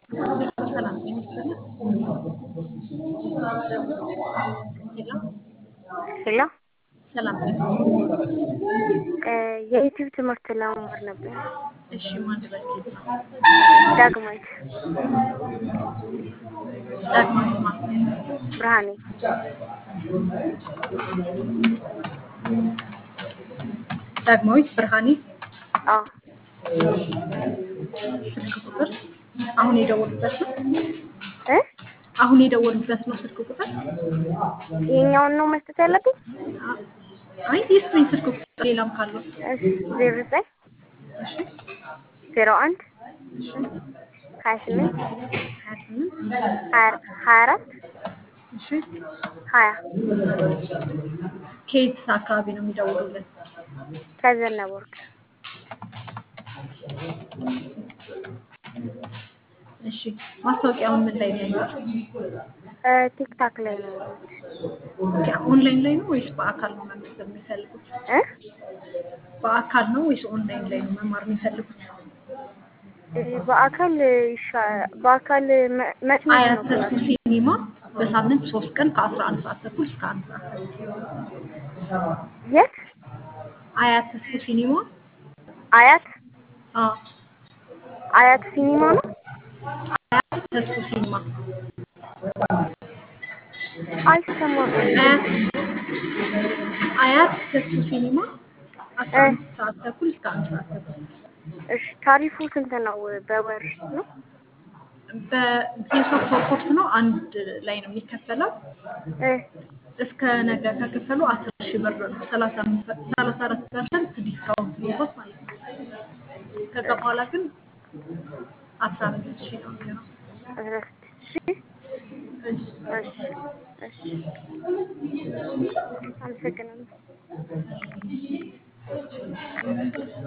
ሰላም ጤና ይስጥልኝ። ሄሎ ሄሎ ሰላም ጤና ይስጥልኝ። የዩቲዩብ ትምህርት ለመማር ነበር። እሺ ማን ልበል? ኬት ነው? ዳግማዊት ዳግማዊት ማ? ብርሃኔ ዳግማዊት ብርሃኔ። አዎ ስልክ ቁጥር አሁን የደወሉበት ነው? እ አሁን የደወሉበት ነው ስልክ ቁጥር? ይሄኛውን ነው መስጠት ያለብኝ? አይ ይስጡኝ ስልክ ቁጥር ሌላም ካለው። እሺ ዜሮ ዘጠኝ እሺ ዜሮ አንድ ሀያ ስምንት ሀያ ስምንት ሀያ ሀያ አራት እሺ ሀያ ከየት አካባቢ ነው የሚደውሉልን? ከዘነበ ወርቅ እሺ ማስታወቂያውን ምን ላይ ነው ያዩት? እ ቲክታክ ላይ ነው ያየሁት። ኦኬ ኦንላይን ላይ ነው ወይስ በአካል ነው መመዝገብ የሚፈልጉት? እ በአካል ነው ወይስ ኦንላይን ላይ ነው መማር የሚፈልጉት? እ በአካል ይሻ በአካል መ- መች መች አያት ነው ተስፉ ክላስ? ሲኒማ በሳምንት ሶስት ቀን ከአስራ አንድ ሰዓት ተኩል እስከ አንድ ሰዓት ተኩል። የት? አያት ተስፉ ሲኒማ አያት አዎ አያት ሲኒማ ነው? አያት ተስፉ ሲኒማ አይሰማም። አያት አያት ተስፉ ሲኒማ አስራ አንድ ሰዓት ተኩል እስከ አንድ ሰዓት ተኩል እሺ ታሪፉ ስንት ነው? በወር ነው? በየሶስት ወር ኮርስ ነው። አንድ ላይ ነው የሚከፈለው። እ እስከ ነገ ከከፈሉ አስር ሺህ ብር ነው። ሰላሳ አምስት ሰላሳ አራት ፐርሰንት ዲስካውንት ሊሆን ማለት ነው። ከዛ በኋላ ግን አስራ አምስት ሺህ ነው የሚሆነው። አስራ ስድስት ሺህ እሺ እሺ እሺ አመሰግናለሁ።